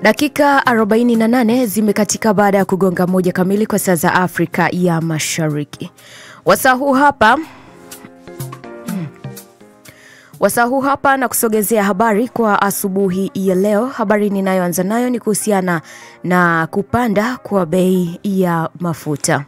Dakika 48 zimekatika baada ya kugonga moja kamili kwa saa za Afrika ya Mashariki. Wasaa huu hapa wasaa huu hapa na kusogezea habari kwa asubuhi ya leo. Habari ninayoanza nayo ni kuhusiana na kupanda kwa bei ya mafuta.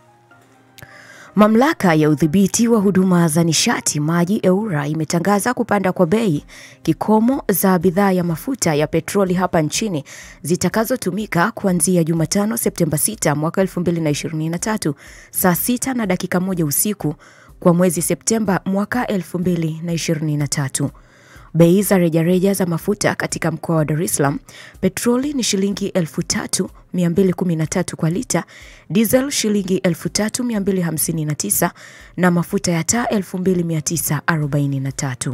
Mamlaka ya udhibiti wa huduma za nishati maji EURA imetangaza kupanda kwa bei kikomo za bidhaa ya mafuta ya petroli hapa nchini zitakazotumika kuanzia Jumatano Septemba 6 mwaka 2023 saa 6 na dakika moja usiku kwa mwezi Septemba mwaka 2023. Bei za rejareja za mafuta katika mkoa wa Dar es Salaam, petroli ni shilingi 3213 kwa lita, diesel shilingi 3259 na mafuta ya taa 2943.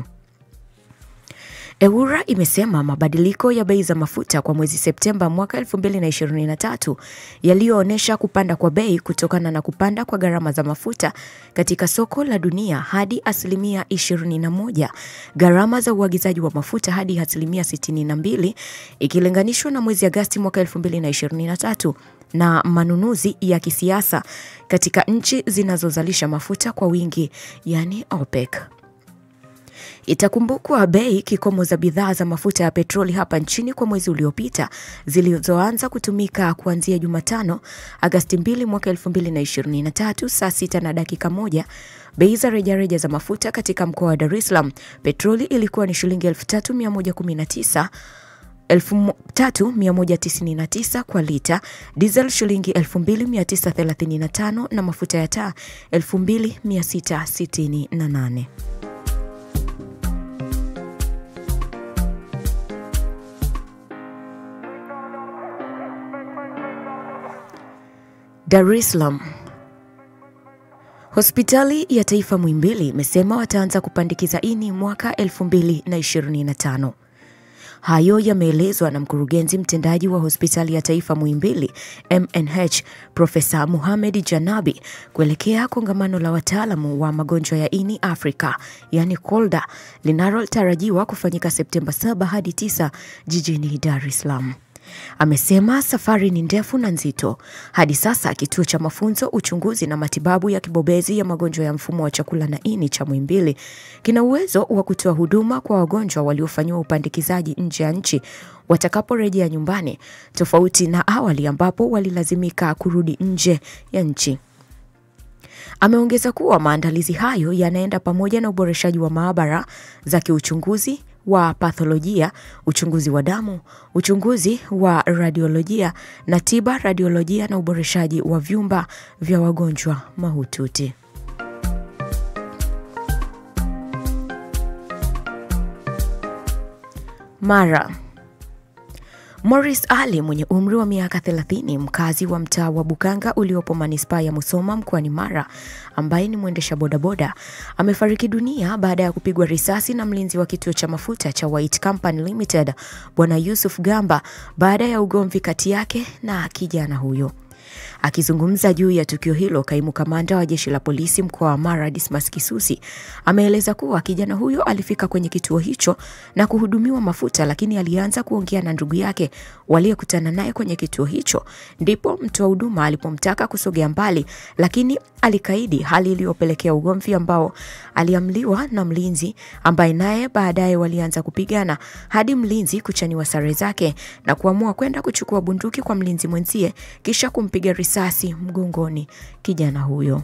EURA imesema mabadiliko ya bei za mafuta kwa mwezi Septemba mwaka 2023 yaliyoonyesha kupanda kwa bei kutokana na kupanda kwa gharama za mafuta katika soko la dunia hadi asilimia 21, gharama za uagizaji wa mafuta hadi asilimia 62 ikilinganishwa na mwezi Agasti mwaka 2023 na manunuzi ya kisiasa katika nchi zinazozalisha mafuta kwa wingi, yani OPEC. Itakumbukwa bei kikomo za bidhaa za mafuta ya petroli hapa nchini kwa mwezi uliopita zilizoanza kutumika kuanzia Jumatano Agasti 2 mwaka 2023 saa 6 na dakika moja. Bei za rejareja za mafuta katika mkoa wa Dar es Salaam, petroli ilikuwa ni shilingi 3119 3199 kwa lita, diesel shilingi 2935 na mafuta ya taa 2668. Dar es Salaam. Hospitali ya Taifa Muhimbili imesema wataanza kupandikiza ini mwaka 2025. Hayo yameelezwa na mkurugenzi mtendaji wa hospitali ya taifa Muhimbili MNH Profesa Muhamed Janabi kuelekea kongamano la wataalamu wa magonjwa ya ini Afrika yani KOLDA linalotarajiwa kufanyika Septemba 7 hadi 9 jijini Dar es Salaam. Amesema safari ni ndefu na nzito. Hadi sasa kituo cha mafunzo, uchunguzi na matibabu ya kibobezi ya magonjwa ya mfumo wa chakula na ini cha Muhimbili kina uwezo wa kutoa huduma kwa wagonjwa waliofanyiwa upandikizaji nje ya nchi watakaporejea nyumbani, tofauti na awali ambapo walilazimika kurudi nje ya nchi. Ameongeza kuwa maandalizi hayo yanaenda pamoja na uboreshaji wa maabara za kiuchunguzi wa patholojia, uchunguzi wa damu, uchunguzi wa radiolojia na tiba radiolojia na uboreshaji wa vyumba vya wagonjwa mahututi. Mara Morris Ali mwenye umri wa miaka 30 mkazi wa mtaa wa Bukanga uliopo manispaa ya Musoma mkoani Mara ambaye ni mwendesha bodaboda amefariki dunia baada ya kupigwa risasi na mlinzi wa kituo cha mafuta cha White Company Limited Bwana Yusuf Gamba baada ya ugomvi kati yake na kijana huyo. Akizungumza juu ya tukio hilo, kaimu kamanda wa jeshi la polisi mkoa wa Mara Dismas Kisusi ameeleza kuwa kijana huyo alifika kwenye kituo hicho na kuhudumiwa mafuta, lakini alianza kuongea na ndugu yake waliyekutana naye kwenye kituo hicho, ndipo mtoa huduma alipomtaka kusogea mbali, lakini alikaidi, hali iliyopelekea ugomvi ambao aliamliwa na mlinzi ambaye naye baadaye walianza kupigana hadi mlinzi kuchaniwa sare zake na kuamua kwenda kuchukua bunduki kwa mlinzi mwenzie kisha kumpiga risasi mgongoni kijana huyo.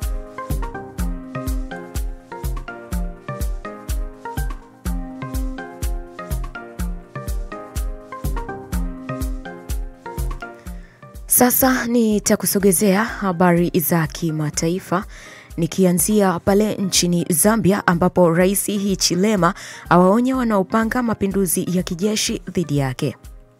Sasa nitakusogezea habari za kimataifa nikianzia pale nchini Zambia ambapo Rais Hichilema awaonya wanaopanga mapinduzi ya kijeshi dhidi yake.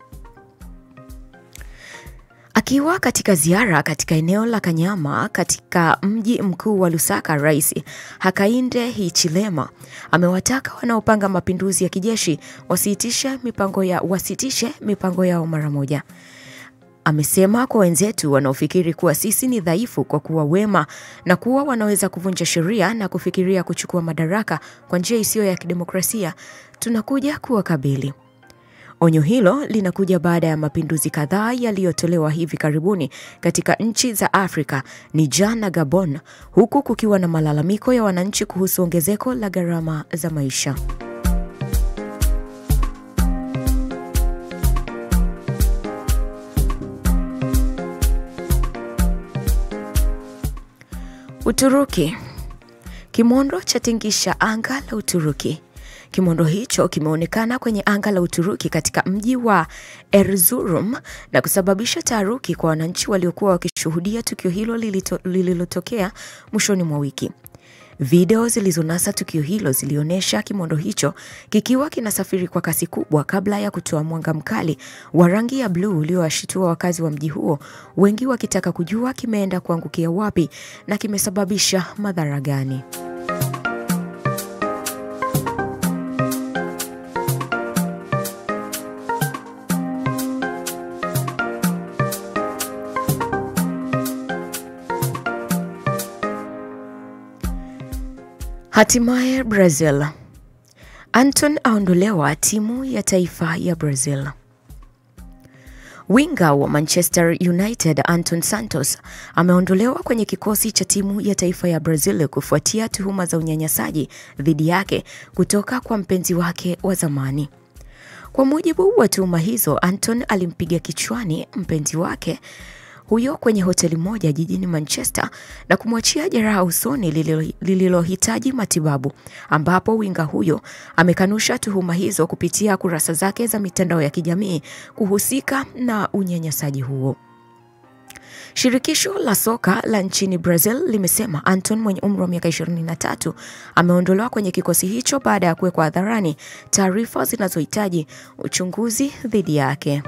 Akiwa katika ziara katika eneo la Kanyama katika mji mkuu wa Lusaka, Rais Hakainde Hichilema amewataka wanaopanga mapinduzi ya kijeshi wasitishe mipango ya wasitishe mipango yao mara moja. Amesema kwa wenzetu wanaofikiri kuwa sisi ni dhaifu kwa kuwa wema na kuwa wanaweza kuvunja sheria na kufikiria kuchukua madaraka kwa njia isiyo ya kidemokrasia, tunakuja kuwakabili. Onyo hilo linakuja baada ya mapinduzi kadhaa yaliyotolewa hivi karibuni katika nchi za Afrika, Niger na Gabon, huku kukiwa na malalamiko ya wananchi kuhusu ongezeko la gharama za maisha. Uturuki. Kimondo chatingisha anga la Uturuki. Kimondo hicho kimeonekana kwenye anga la Uturuki katika mji wa Erzurum na kusababisha taharuki kwa wananchi waliokuwa wakishuhudia tukio hilo lililotokea mwishoni mwa wiki. Video zilizonasa tukio hilo zilionyesha kimondo hicho kikiwa kinasafiri kwa kasi kubwa kabla ya kutoa mwanga mkali wa rangi ya bluu uliowashitua wakazi wa mji huo, wengi wakitaka kujua kimeenda kuangukia wapi na kimesababisha madhara gani. Hatimaye Brazil. Anton aondolewa timu ya taifa ya Brazil. Winga wa Manchester United Anton Santos ameondolewa kwenye kikosi cha timu ya taifa ya Brazil kufuatia tuhuma za unyanyasaji dhidi yake kutoka kwa mpenzi wake wa zamani. Kwa mujibu wa tuhuma hizo, Anton alimpiga kichwani mpenzi wake huyo kwenye hoteli moja jijini Manchester na kumwachia jeraha usoni lililohitaji matibabu, ambapo winga huyo amekanusha tuhuma hizo kupitia kurasa zake za mitandao ya kijamii kuhusika na unyanyasaji huo. Shirikisho la soka la nchini Brazil limesema Anton mwenye umri wa miaka 23 ameondolewa kwenye kikosi hicho baada ya kuwekwa hadharani taarifa zinazohitaji uchunguzi dhidi yake.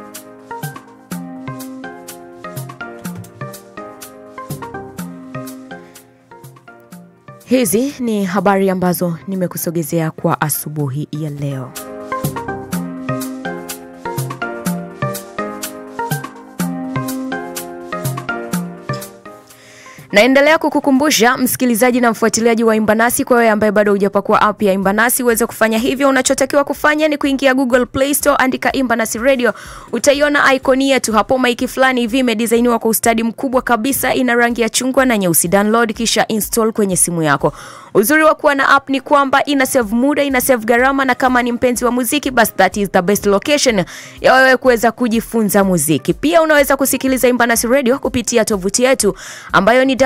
Hizi ni habari ambazo nimekusogezea kwa asubuhi ya leo. Naendelea kukukumbusha msikilizaji na mfuatiliaji wa Imbanasi, kwa wewe ambaye bado hujapakua app ya Imbanasi uweze kufanya hivyo. Unachotakiwa kufanya ni kuingia Google Play Store, andika Imbanasi Radio, utaiona ikoni yetu hapo. Maiki fulani hivi imedisainiwa kwa ustadi mkubwa kabisa, ina rangi ya chungwa na nyeusi. Download kisha install kwenye simu yako. Uzuri wa kuwa na app ni kwamba ina save muda, ina save gharama, na kama ni mpenzi wa muziki, basi that is the best location ya wewe kuweza kujifunza muziki. Pia unaweza kusikiliza Imbanasi Radio kupitia tovuti yetu ambayo ni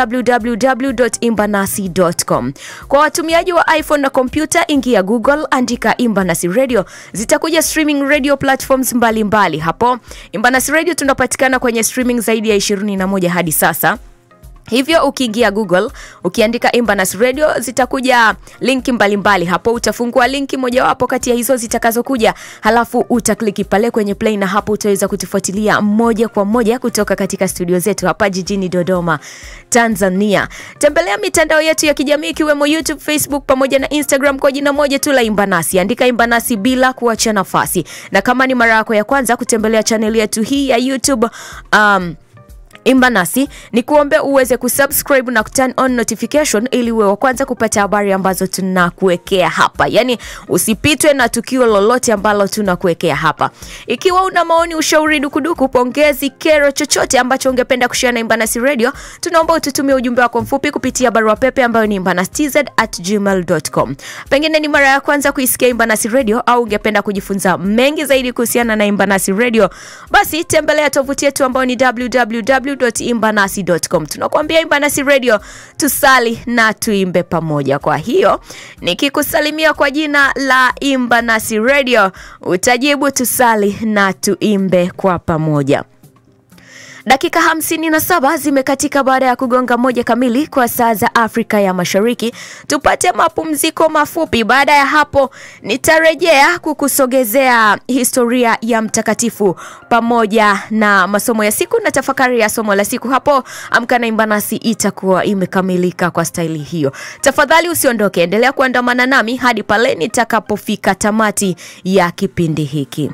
www.imbanasi.com. Kwa watumiaji wa iPhone na kompyuta, ingia Google, andika Imbanasi Radio, zitakuja streaming radio platforms mbalimbali mbali. Hapo Imbanasi Radio tunapatikana kwenye streaming zaidi ya 21 hadi sasa. Hivyo ukiingia Google ukiandika Imbanas Radio zitakuja linki mbalimbali hapo. Utafungua linki mojawapo kati ya hizo zitakazokuja, halafu utakliki pale kwenye play, na hapo utaweza kutufuatilia moja kwa moja kutoka katika studio zetu hapa jijini Dodoma, Tanzania. Tembelea mitandao yetu ya kijamii ikiwemo YouTube, Facebook pamoja na Instagram kwa jina moja tu la Imbanasi. Andika Imbanasi bila kuacha nafasi, na kama ni mara yako ya kwanza kutembelea chaneli yetu hii ya YouTube um, Imbanasi ni kuombe uweze kusubscribe na kuturn on notification ili uwe wa kwanza kupata habari ambazo tunakuwekea hapa, yaani usipitwe na tukio lolote ambalo tunakuwekea hapa. Ikiwa una maoni, ushauri, dukuduku, pongezi, kero, chochote ambacho ungependa kushare na Imbanasi Radio, tunaomba ututumie ujumbe wako mfupi kupitia barua pepe ambayo ni imbanastz@gmail.com. Pengine ni mara ya kwanza kuisikia Imbanasi Radio au ungependa kujifunza mengi zaidi kuhusiana na Imbanasi Radio, basi tembelea tovuti yetu ambayo ni www imbanasi.com. Tunakuambia Imbanasi Radio, tusali na tuimbe pamoja. Kwa hiyo nikikusalimia kwa jina la Imbanasi Radio, utajibu tusali na tuimbe kwa pamoja. Dakika hamsini na saba zimekatika baada ya kugonga moja kamili kwa saa za Afrika ya Mashariki. Tupate mapumziko mafupi. Baada ya hapo, nitarejea kukusogezea historia ya mtakatifu pamoja na masomo ya siku na tafakari ya somo la siku. Hapo Amka na Imbanasi itakuwa imekamilika kwa staili hiyo. Tafadhali usiondoke, endelea kuandamana nami hadi pale nitakapofika tamati ya kipindi hiki.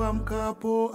uamkapo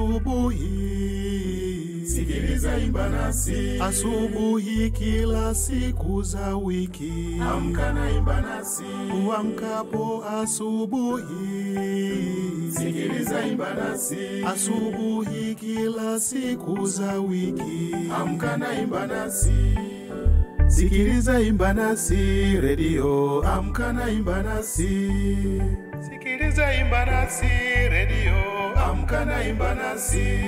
asubuhi, sikiliza imba nasi asubuhi kila siku za wiki. Amka na imba nasi uamkapo asubuhi, sikiliza imba nasi asubuhi kila siku za wiki. Amka na imba nasi Sikiliza imba nasi redio, amka na imba nasi. Sikiliza imba nasi redio, amka na imba nasi.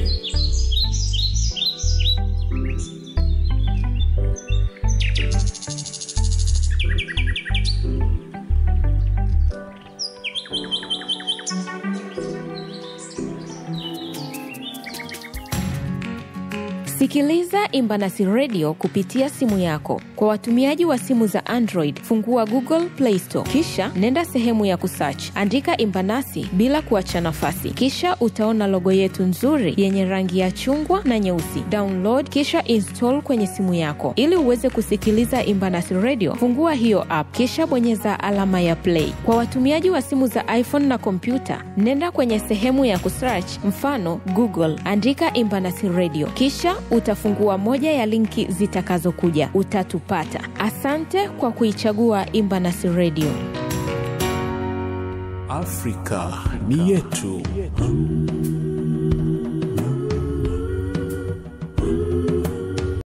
Sikiliza Imbanasi Radio kupitia simu yako. Kwa watumiaji wa simu za Android, fungua Google Play Store, kisha nenda sehemu ya kusearch, andika Imbanasi bila kuacha nafasi, kisha utaona logo yetu nzuri yenye rangi ya chungwa na nyeusi. Download kisha install kwenye simu yako. Ili uweze kusikiliza Imbanasi Radio, fungua hiyo app, kisha bonyeza alama ya play. Kwa watumiaji wa simu za iPhone na kompyuta, nenda kwenye sehemu ya kusearch, mfano Google, andika Imbanasi Radio, kisha utafungua moja ya linki zitakazokuja, utatupata. Asante kwa kuichagua Imbanasi Radio. Afrika ni yetu.